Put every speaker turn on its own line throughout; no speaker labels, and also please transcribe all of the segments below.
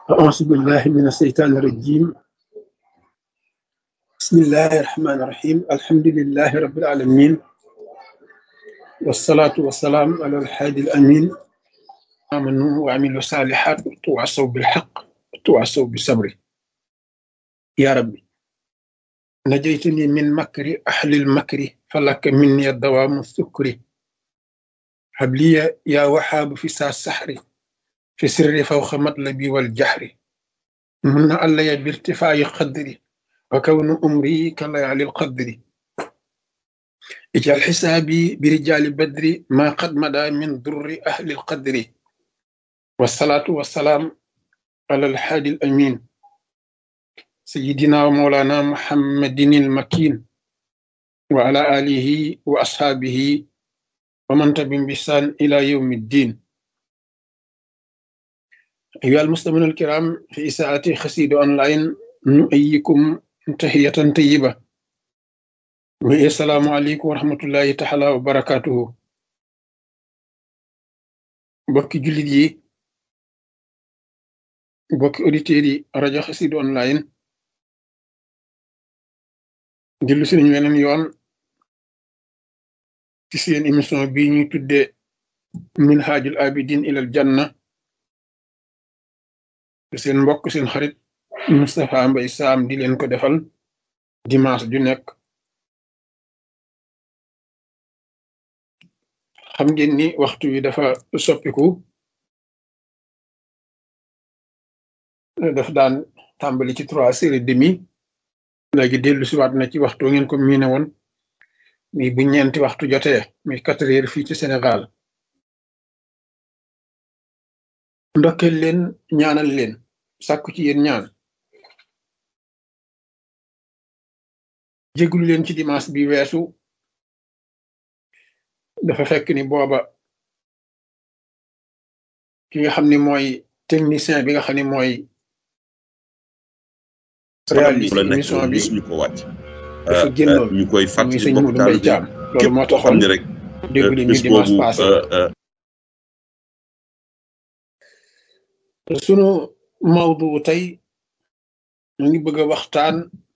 أعوذ بالله من الشيطان الرجيم بسم الله الرحمن الرحيم الحمد لله رب العالمين والصلاة والسلام على الحادي الأمين آمنوا وعملوا الصالحات وتواصوا بالحق وتواصوا بالصبر يا ربي نجيتني من مكر أهل المكر فلك مني الدوام السكر هب لي يا وهاب في ساعة السحر في سر فوق مطلبي والجحر من علي بارتفاع قدري وكون أمري كليالي القدر اجعل حسابي برجال بدر ما قد مدى من ضر أهل القدر والصلاة والسلام على الحادي الأمين سيدنا ومولانا محمد المكين وعلى آله وأصحابه ومن تبين بسان إلى يوم الدين أيها المستمعون الكرام في إساءة خسيد أونلاين نؤيكم تحية طيبة السلام عليكم ورحمة الله تعالى وبركاته بوكي جوليت يي بوكي أوديتير yi rajo Xassida online dellu si nañu weneen yoon ci seen émission bi ñuy tudde minhajul abidin ilal janna seen mbokk seen xarit Moustapha Mbaye Sam di leen ko defal dimanche ju nekk xam ngeen ni waxtu wi dafa soppiku daf daan tàmbali ci trois heures et demi léegi dellu si waat na ci waxtu ngeen ko miine woon mi bu ñeenti waxtu jotee mi quatre heures fii ci Sénégal ndokkeel leen ñaanal leen sàkku ci yéen ñaan jéglu leen ci dimanche bi weesu dafa fekk ni booba ki nga xam ni mooy technicien bi nga xam ni mooy réaliser émission bi
ñu ko wàcc
dafa génnoon
ñu koy
muy
fàttali
sëñ
mbokk
Modou
taal
Mbaye
bi
Thiam loolu
képp
moo
koo xam
taxoon
ne rek
déglu ñu
bis
dimanche
boobu
passé
euh,
sunu mawdu tey ñu ngi bëgg a waxtaan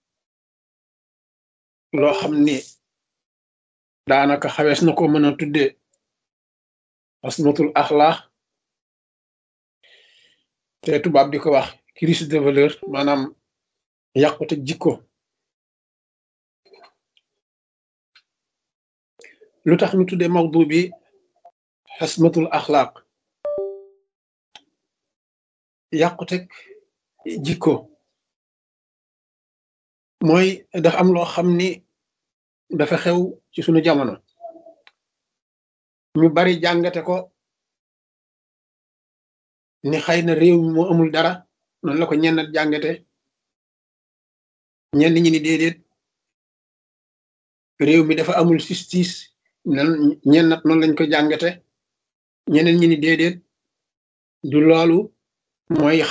loo xam ni daanaka xawees na ko mën a tudde asmatul axlaax te tubaab di ko wax crise de valeur maanaam yàqute jikko lu tax ñu tudde mawdu bi asmatul axlaaq yàqute jikko mooy dafa am loo xam ni dafa xew ci sunu jamono ñu bari jàngate ko ni xëy na réew mi moo amul dara noonu la ko ñennat jàngate ñenn ñi ni déedéet réew mi dafa amul justice nan ñennat noonu lañ ko jàngate ñeneen ñi ni déedéet du loolu mooy